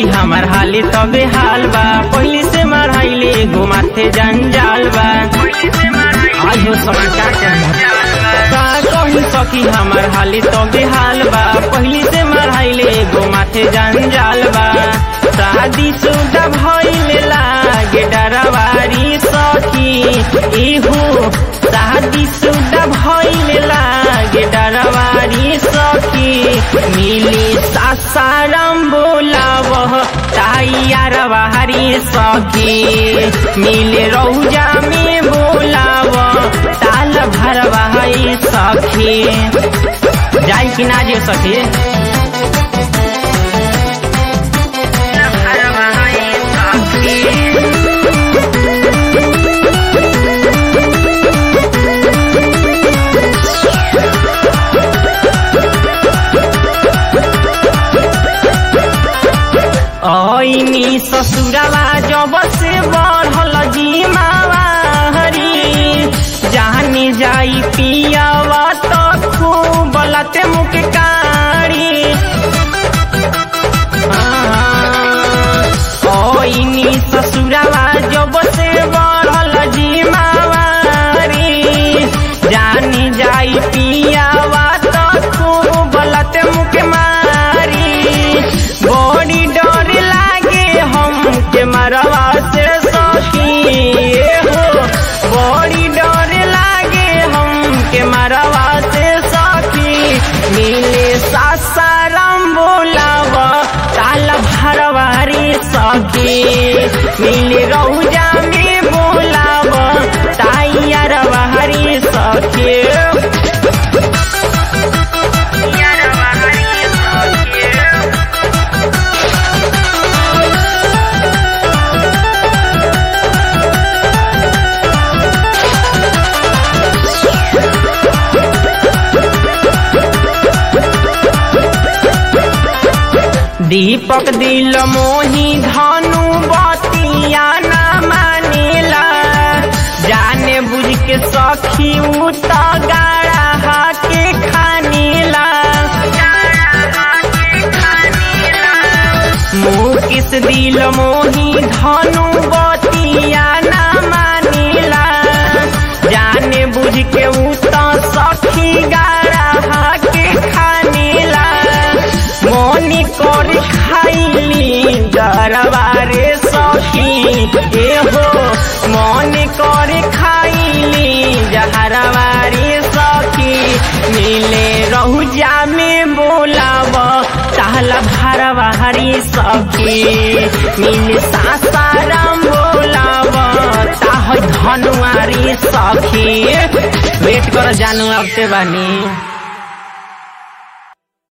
सखी हमार हाली तबे हाल बा पहली से माराइले एगो माथे जंजाल बा आज हो सखी का का कही सखी हमार हाली तबे हाल बा पहली से माराइले एगो माथे जंजाल बा शादी सुदा भइले लागे डरवारी सखी इहू शादी सुदा भइले लागे डरवारी सखी मिली सासाराम बोलाव ताइयार बाहरी सखी मिले रौजा में बोलाव ताल भर बहाई सखी जाई कि ना जे सखी ऐनी ससुराला जब से बढ़ल जीमावा हरी जानी जाई पियावा तो खूब लते मुख कारी ऐनी ससुराला जब से बढ़ल जीमावा हरी जानी जाई पियावा तो खूब लते मुख मारी बड़ी डर लागे हमके मरवा से सखी हो बड़ी डर लागे हमके मरवा से सखी मिले सासाराम बोलाव ताल भरवारी सखी मिले रौजा में बोलाव ताइयार बहारी सखी दीपक दिल मोही धनु बतिया न मानेला जाने बुझ के सखी उ त गाड़ा के खानेला मुँह किस दिल मोही धनु बतिया न मानेला जाने बुझ के उ त सखी गाड़ा के खानेला मोनी कर खाइली दरबारे सखी एहो मन कर खाइली जहरबारे सखी मिले रहुजा में बोलाव ताल भरवारी सखी मिले सासाराम बोलाव ताह धनुआरी सखी वेट कर जानू अब से बानी